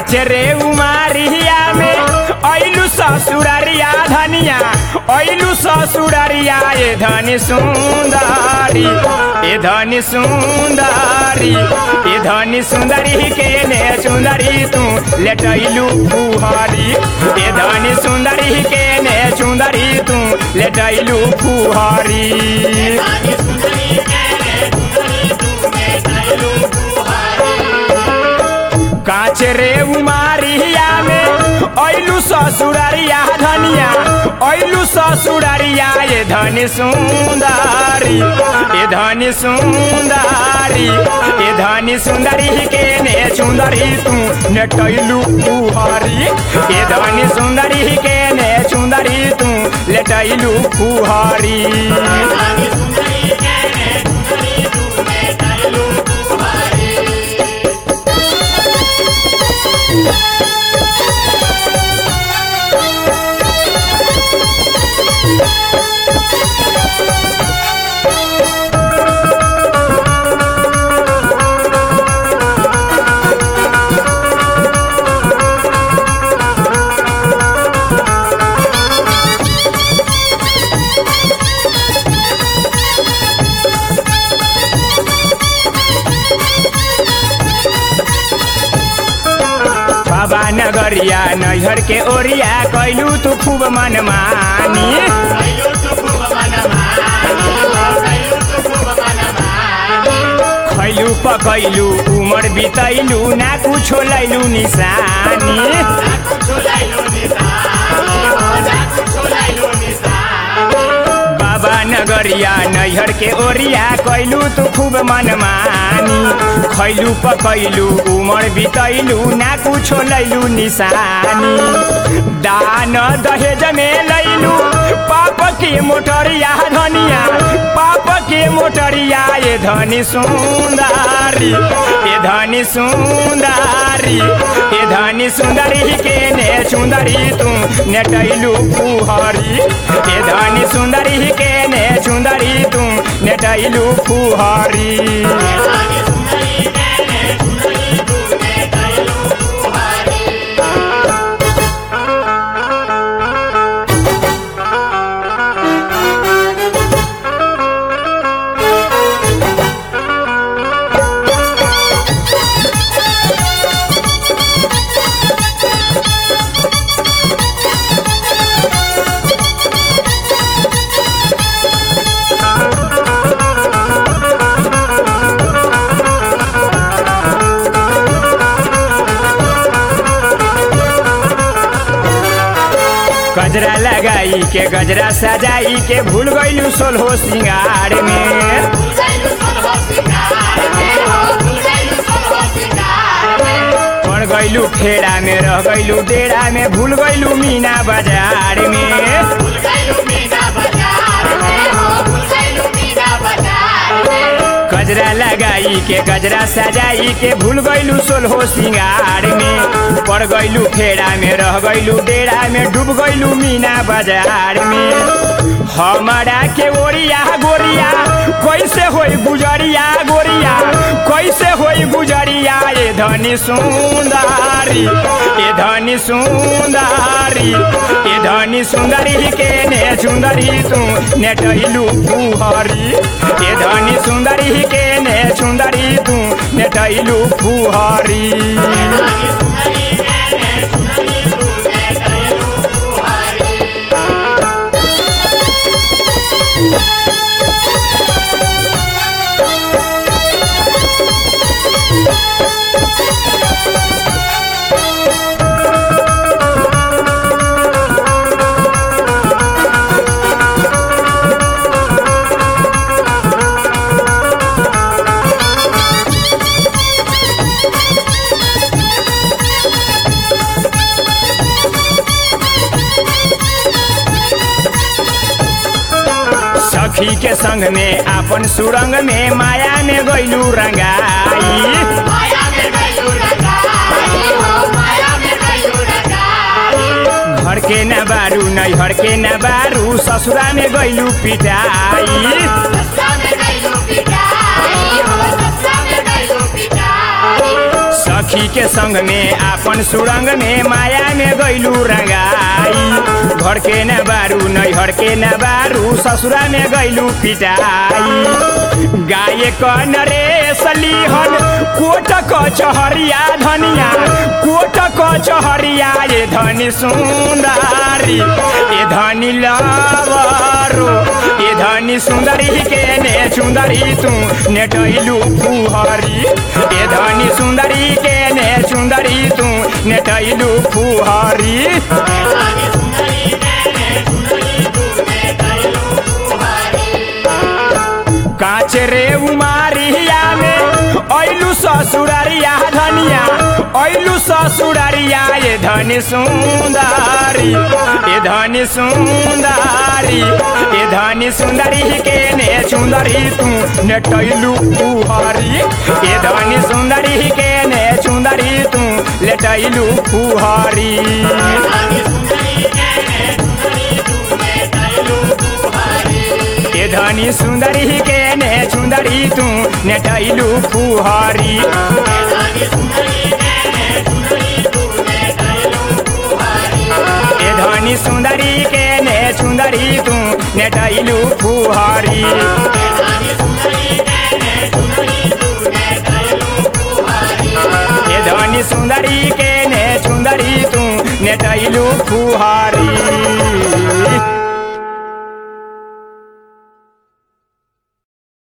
काचरे उमारिया में ऐलू ससुरारिया धनिया ऐलू ससुरारिया ए धनी सुंदरी ए धनी सुंदरी ए धनी सुंदरी के ने सुंदरी तू लेटैलू फुहरी ए धनी सुंदरी के ने सुंदरी तू लेटैलू फुहरी काचरे उमारिया में ऐलू ससुरारिया धनिया ऐलू ससुरारिया ये धनी सुंदरी ये धनी सुंदरी ये धनी सुंदरी के ने सुंदरी तू नेटैलू फुहरी ये धनी सुंदरी के ने सुंदरी तू लेटैलू फुहरी बाबा नगरिया नैहर के ओरिया कैलू तू खूब मनमानी खैलू पकैलू उमर बितैलू ना कुछो लैलू निशानी बाबा नगरिया नैहर के ओरिया कैलू तू खूब मनमानी खैलू पकैलू उमर बितैलू ना कुछो लैलू निशानी दान दहेज में लैलू पाप के मोटरिया धनिया पाप के मोटरिया ये धनी सुंदरी ये धनी सुंदरी ये धनी सुंदरी के ने सुंदरी तू नेटैलू फुहरी ये धनी सुंदरी के ने सुंदरी तू नेटैलू फुहरी गजरा लगाई के गजरा सजाई के भूल गईलू सोलहो सिंगार में पड़ गईलू खेड़ा में रह गईलू डेरा में भूल गईलू मीना बाजार में गजरा लगाई के गजरा सजाई के भूल गईलू सोलहो सिंगार में पड़ गईलू खेड़ा में रह गईलू डेरा में डूब गईलू मीना बाजार में हमारा के ओरिया गोरिया कैसे होई गुजरिया गोरिया कैसे होई गुजरिया ये धनी सुंदरी ये धनी सुंदरी ये धनी सुंदरी के ने सुंदरी तू नेटैलू फुहरी ये धनी सुंदरी के ने सुंदरी तू नेटैलू फुहरी सखी के संग में आपन सुरंग में माया में गईलू रंगाई घर के न बारू नैहर के न बारू ससुरा में गईलू पिटाई सखी के संग में आपन सुरंग में माया में गैलू रंगाई घर के न बारू नैहर के न बारू ससुरा में गैलू पिटाई गाय कन रे सलीहन कोट कचहरिया धनिया कोट कचहरिया ये धनी सुंदरी ये धनी लवरो ये धनी सुंदरी के ने सुंदरी तू नेटैलू फुहरी ये धनी सुंदरी के ने सुंदरी तू नेटैलू फुहरी काच रे उमारिया में ऐलू ससुरारिया धनिया ऐलू ससुरारिया ये धनी सुंदरी ये धनी सुंदरी ये धनी सुंदरी के ने सुंदरी तू नेटैलू फुहरी ये धनी सुंदरी के ने सुंदरी तू लेटैलू फुहरी ये धनी सुंदरी के ने सुंदरी तू नेटैलू फुहरी ये धनी सुंदरी के ने सुंदरी तू नेटैलू फुहरी ये धनी सुंदरी के ने सुंदरी तू नेटैलू फुहरी